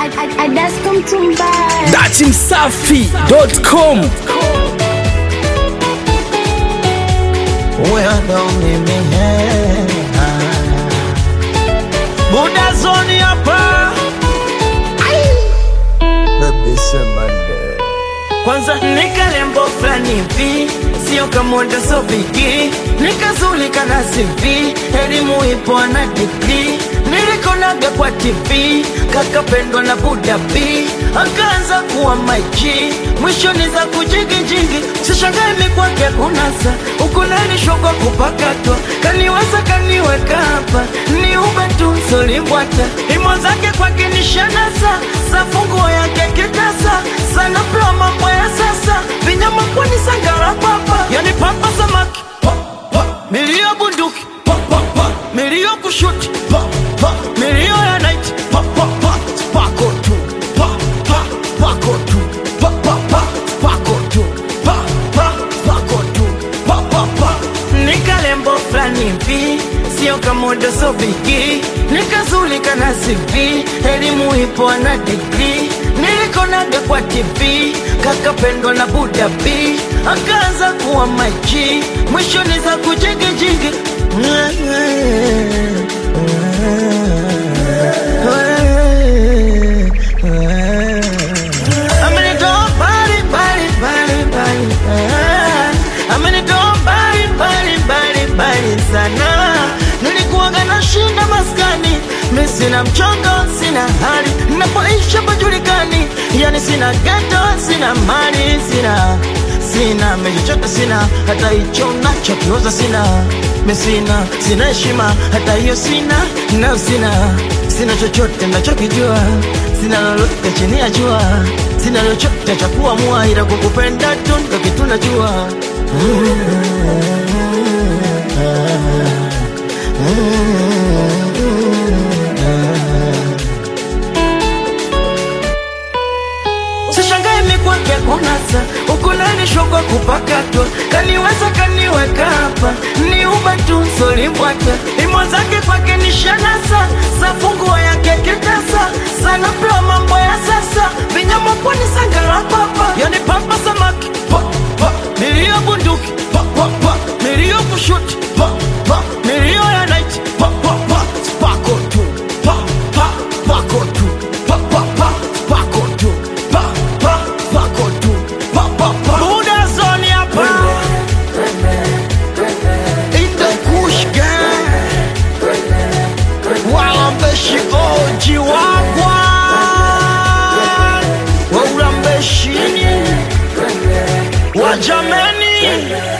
Adasko Mtumbara. datimsafi.com huyo ndo mimi buda zoni hapa Baby, sema nde. kwanza nikalembo fulani hivi sio kamoda so bigi nikazulika na CV elimu ipo na digri nilikonaga kwa TV kakapendwa na Buda B akaanza kuwa maiji mwishoni za kujigijingi sishangae mikwake kunasa ukunanishwa kwa kupakatwa kaniweza kaniweka hapa ni ube tu solimbwata imo zake kwake ni shanasa safunguo yake kitasa sana pla mambo ya sasa vinyama kwani sangara papa yani papa samaki pa, pa. milio bunduki pa, pa, pa. milio kushuti pa, pa. milio ya night pa, pa, pa. spako tu pa, pa. spako tu pa, pa, pa. spako tu pa, pa. spako tu pa, pa, pa. nikalembo fulani hivi sio kamodo so bigi nikazulika na CV elimu ipo na digri nilikonaga kwa TV kakapendwa na Buda B akaanza kuwa maji mwishoni za kujigijigi Amenitoa mbali, mbali, mbali, mbali, ah. Amenitoa mbali, mbali, mbali, mbali sana nilikuwaga na shinda maskani mi sina mchongo sina hali napoisha pajulikani yani sina geto sina mali sina sina mechochote sina hata hicho nachokioza sina mi sina sina heshima hata hiyo sina nayo sina sina chochote nachokijua sina lolote chini ya jua sina chochote cha kuamua ila kukupenda tu ndo kitu najua sishangae mikwake kunasa ukunanishwa kwa kupakatwa kaniweza kaniweka hapa ni uba tu solimbwata imo zake kwake ni shanasa safunguo yake kitasa sana pla mambo ya sasa vinyama kwani sangara papa yani papa samaki pa, pa. milio bunduki pa, pa, pa. milio kushuti pa, pa. milio ya night pa, pa, pa. spako tu pa, pa. spako tu pa, pa, pa. spako tu pa, pa. spako tu pa, pa, pa. Buda zoni hapa In the Kush gang Walambeshi oji wagwa Waulambeshini Wajameni